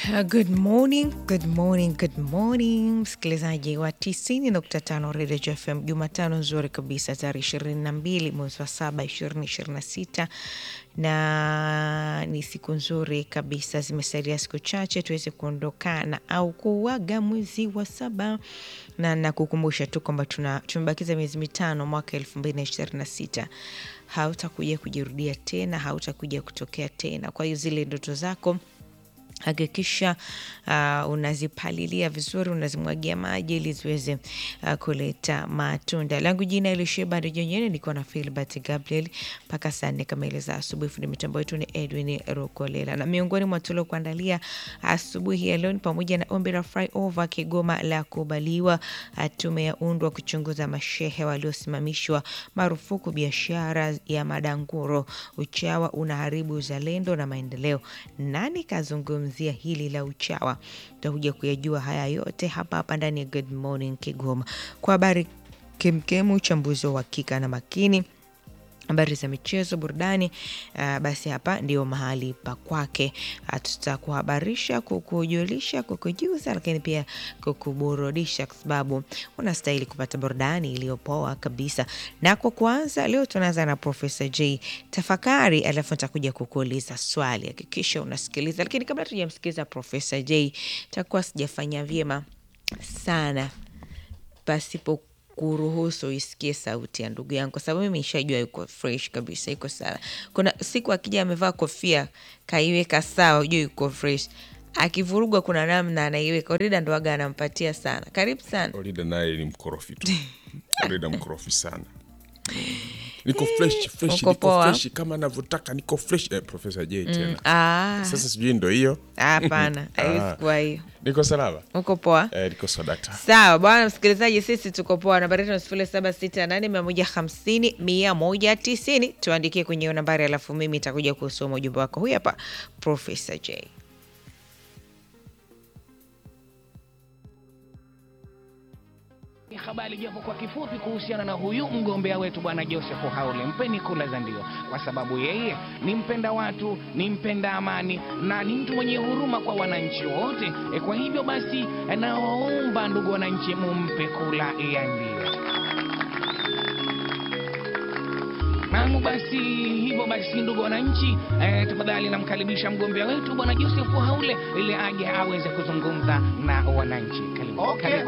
Uh, Good morning, good morning, good morning msikilizaji wa 90.5 Radio FM, Jumatano nzuri kabisa tarehe 22 mwezi wa saba 2026, na ni siku nzuri kabisa. Zimesalia siku chache tuweze kuondokana au kuuaga mwezi wa saba, na nakukumbusha tu kwamba tuna tumebakiza miezi mitano mwaka 2026 hautakuja kujirudia tena, hautakuja kutokea tena. Kwa hiyo zile ndoto zako hakikisha uh, unazipalilia vizuri, unazimwagia maji ili ziweze uh, kuleta matunda. Langu jina Elisheba Rejonyene, niko na Filbert Gabriel mpaka saa nne kamili za asubuhi. Fundi mitambo yetu ni Edwin Rukolela, na miongoni mwa tulio kuandalia asubuhi ya leo ni pamoja na ombi la flyover Kigoma la kubaliwa, tume ya undwa kuchunguza mashehe waliosimamishwa marufuku biashara ya madanguro, uchawa unaharibu uzalendo na maendeleo. Nani kazungumza zia hili la uchawa. Tutakuja kuyajua haya yote hapa hapa ndani ya Good Morning Kigoma, kwa habari kemkemu, uchambuzi wa uhakika na makini habari za michezo, burudani. Uh, basi hapa ndio mahali pa kwake. Uh, tutakuhabarisha, kukujulisha, kukujuza, lakini pia kukuburudisha, kwa sababu unastahili kupata burudani iliyopoa kabisa. Na kwa kuanza leo, tunaanza na Profesa J tafakari, alafu nitakuja kukuuliza swali. Hakikisha unasikiliza, lakini kabla tujamsikiliza Profesa J, takuwa sijafanya vyema sana pasipo kuruhusu isikie sauti ya ndugu yangu, kwa sababu mimi nishajua yuko fresh kabisa, iko sawa. Kuna siku akija amevaa kofia kaiweka sawa, ujue yuko fresh. Akivurugwa kuna namna anaiweka. Orida ndo waga anampatia sana. Karibu sana Orida naye ni mkorofi tu. Orida mkorofi sana. Niko fresh fresh, uko niko poa? fresh kama navyotaka, niko fresh eh, Profesa J tena. Ah, Sasa sijui ndo hiyo. hapana, Ah. haiwezi kuwa hiyo. Niko salama. Uko poa? Eh, niko sadakta. Sawa bwana msikilizaji, sisi tuko poa. Nambari yetu ni sifuri saba sita nane mia moja hamsini mia moja tisini. Tuandikie kwenye hiyo nambari, alafu mimi itakuja kusoma ujumbe wako. Huyu hapa Profesa J. Ni habari japo kwa kifupi kuhusiana na huyu mgombea wetu bwana Joseph Haule, mpeni kula za ndio, kwa sababu yeye ni mpenda watu, ni mpenda amani na ni mtu mwenye huruma kwa wananchi wote. E, kwa hivyo basi e, nawaomba ndugu wananchi, mumpe kula ya ndio. Naam, basi hivyo basi, ndugu wananchi, eh, tafadhali namkaribisha mgombea wetu bwana Joseph Haule ili aje aweze kuzungumza na wananchi. Karibu. Okay, Karibu.